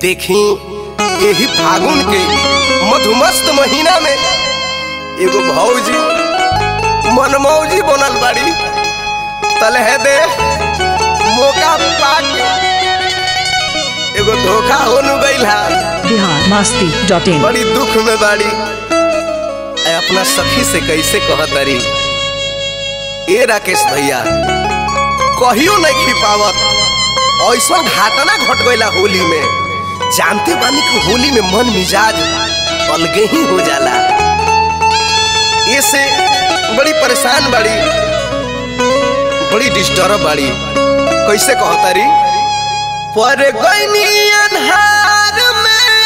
देखी यही फागुन के मधुमस्त महीना में एगो भौजी मनमौजी बनल बाड़ी तलहे दे मौका पाके एगो धोखा हो नु गइल हा बिहार मस्ती डॉट इन बड़ी दुख में बाड़ी ऐ अपना सखी से कैसे कहतरी ए राकेश भैया कहियो नहीं खिपावत ऐसा घटना घट गइला होली में जानते बानी कि होली में मन मिजाज अलगे ही हो जाला ये से बड़ी परेशान बाड़ी बड़ी डिस्टर्ब बाड़ी कैसे कहतरी पर गइनी अन्हार में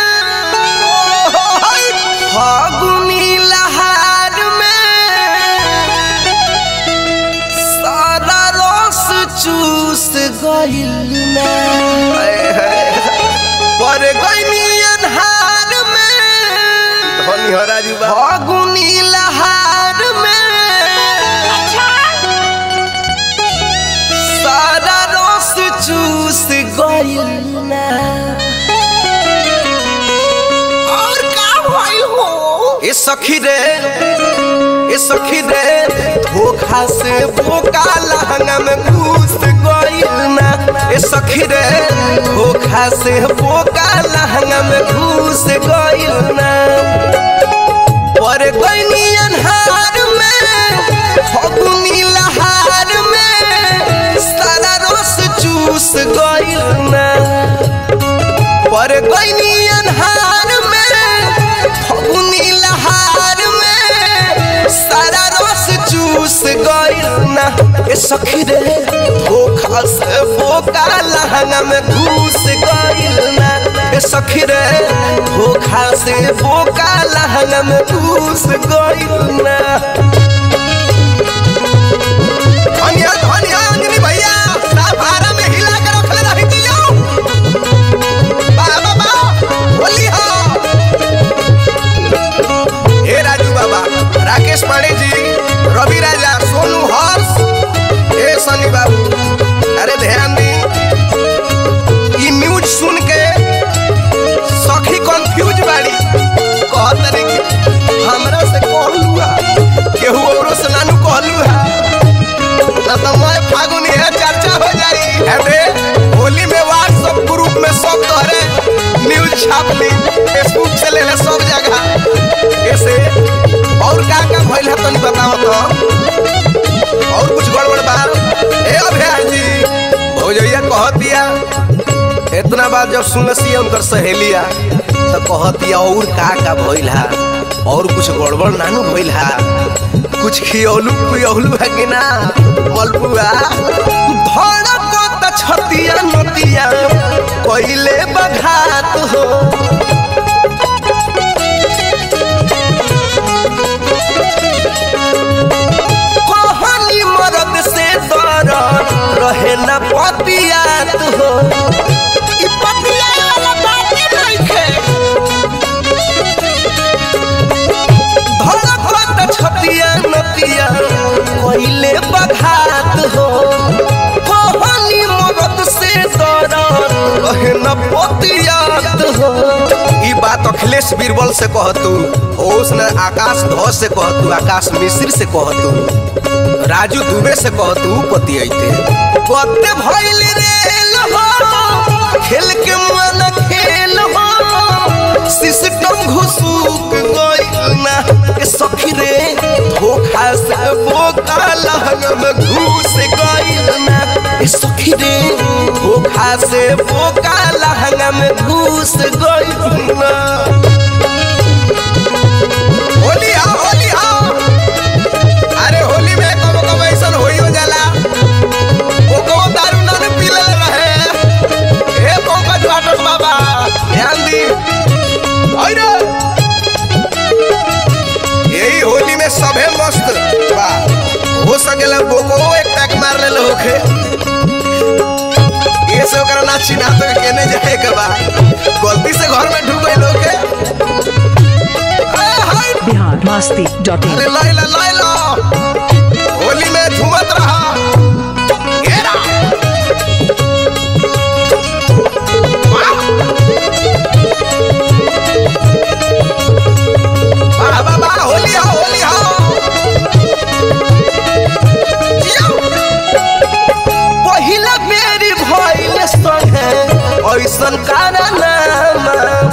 फागुनी लहार में सारा रस चूस गइल ना पर गइनी अन्हार में धनी हो राजू बा फागुनी लहार में सारा रस चूस गइल ना और का भइल हो ए सखी रे ए सखी रे धोखा से बोका लहंगा में घुस गइल ना ए सखी रे धोखा से बोका लहंगा में घुस गइल ना पर गइनी अन्हार में फगुनी लहार में सारा रस चूस गइल ना पर गइनी अन्हार में फगुनी लहार में सारा रस चूस गइल ना ए सखी रे धोखा से बोका लहंगा में घुस गइल ना ए सखी रे धोखा से बोका लहंगा में घुस गइल ना धनिया धनिया अंजनी भैया साफारा में हिला के रखले रही दियो बाबा बा बोली हो हे राजू बाबा राकेश पांडे जी रवि राजा सोनू हर्ष हे सनी बाबू अरे ध्यान दी ई न्यूज सुन के सखी कंफ्यूज बाड़ी कहत रे कि हमरा से कहलू हा केहू औरो से नानू कहलू हा ना तो मैं फागुन है चर्चा हो जाई अरे होली में व्हाट्सएप ग्रुप में सब तोहरे न्यूज छाप ली फेसबुक से ले ले सब जगह ऐसे और का का भइल है तनी बताओ तो और कुछ गड़बड़ बा ए अभ्यास जी भौजैया कह दिया इतना बात जब सुनसी उनकर सहेलिया तो कह दिया और का का भइल है और कुछ गड़बड़ नानू भइल है कुछ खियौलू पियौलू है कि ना मलपुआ धड़कत छतिया नतिया कइले बघात हो कहानी मरद से दर रहे न पतियात हो ई पतिया वाला बात नइखे धड़कत छतिया नतिया कइले बघात हो कहानी मरद से दर रहे न पतियात हो ई बात अखिलेश बीरबल से कहतू ओस ने आकाश ध्वज से कहतू आकाश मिश्र से कहतू राजू दुबे से कहतू पति अइते कते भइल रेल हो खेल के मन खेल हो सिस्टम घुसूक गइल ना ए सखी रे धोखा से बोका लहंगा में घुस गइल ना ए सखी रे धोखा से बोका लहंगा में घुस गइल ना होली हा होली हा अरे होली में कबो कबो ऐसन होइयो जाला ओको दारू ना ने पीले रहे ए पंकज वाटर बाबा ध्यान दी अरे यही होली में सभे मस्त बा हो सकेला बोको एक टैक मार ले होखे ये से ओकरा ना चिन्हा तो केने जाए के बा गलती से घर में ढुक गइल होखे ए हाय बिहार मस्ती डॉट इन अरे लाइला लाइला होली में झूमत रहा घेरा वाह! ऐसन कारनामा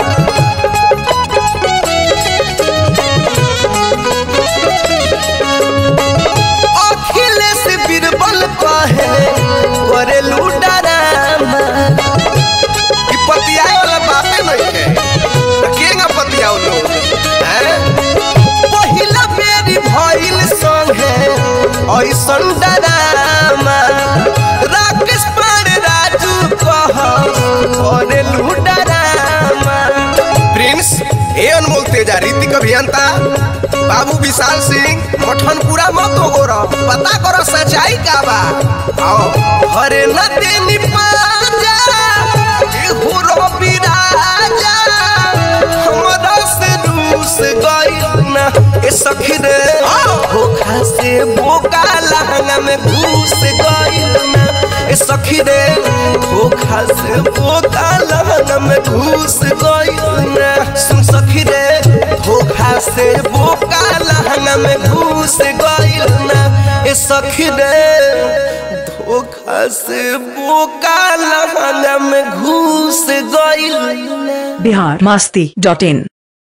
अखिलेश बीरबल कहे करे लूडरामा ई पतियाए वाला बाते नहीं है त केंगा पतियाओ लोग हैं पहिला बेरी भइल संगे ऐसन डरामा राकेश पांडे राजू कह करे लूडरामा प्रिंस ए अनमोल तेजा रीतिक अभियंता बाबू विशाल सिंह मठनपुरा मत हो गोरा पता करो सच्चाई का बा आओ हरे नदी पाजा एहू रवि राजा हमरा से रूस गइल ना ए सखी रे धोखा से बोका लहंगा में घुस गइल ना ए सखी रे धोखा से बोका लहंगा में घुस गइल ना सुन सखी रे धोखा से बोका लहंगा में घुस गइल ना ए सखी रे धोखा से बोका लहंगा में घुस गइल ना बिहार मास्ती डॉट इन